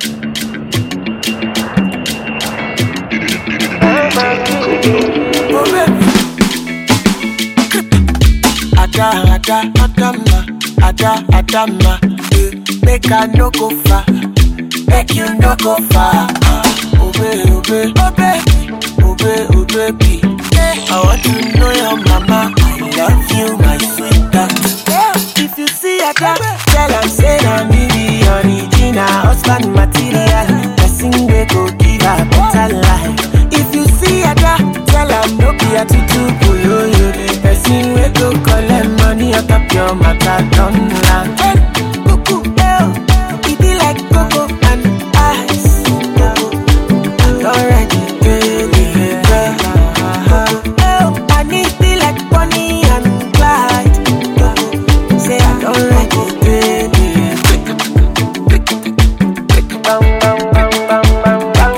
Oh baby. Ada, ada, adama, ada, adama. eh, Make I no go far, make you no go far. ah. Obey, obey, obey, obey, obey, baby. I want to know your mama. I love you, my sweetheart. If you see Ada, tell am say na me be original husband material. Person wey go give her better life. If you see Ada, tell am no be attitude boyoyo. The person wey go collect money on top your matter don land. Cuckoo, eh, e be like cocoa and ice. Already, baby, girl. Oh, and it be like Bonnie and Clyde. Say I don't like it, baby. Bang, bang, bang, bang, bang, bang,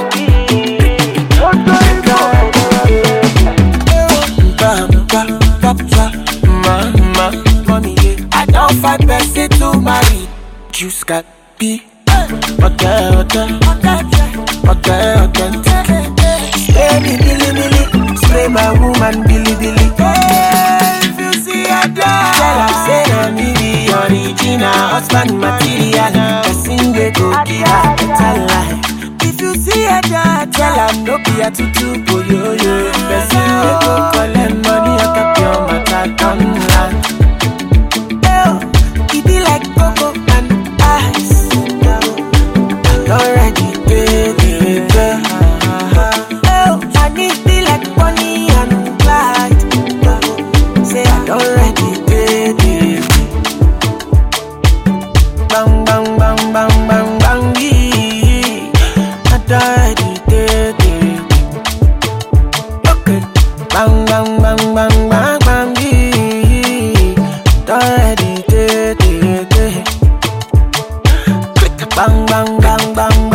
Bam, bam, bam, bam, mama, mommy, yeah. I don't fight person to marry. Juice got be. Okay, okay, okay, okay. Spray me, billy, billy. Spray my woman, billy, billy. If you see a dog, tell her say na me be original husband material. Person they go give her better life. If you see a dog, tell her no be a tutu boyoyo. Person they go collect money on top your matter don land. Oh, it be like cocoa and ice. Already, baby, girl. Oh, and it be like Bonnie and Clyde. Say I already, baby. Bang, bang, bang, bang, bang, bang, yeah. I already, baby. Okay. Bang, bang, bang, bang, bang, bang, yeah. Already, baby. Bang, bang, bang, bang, bang.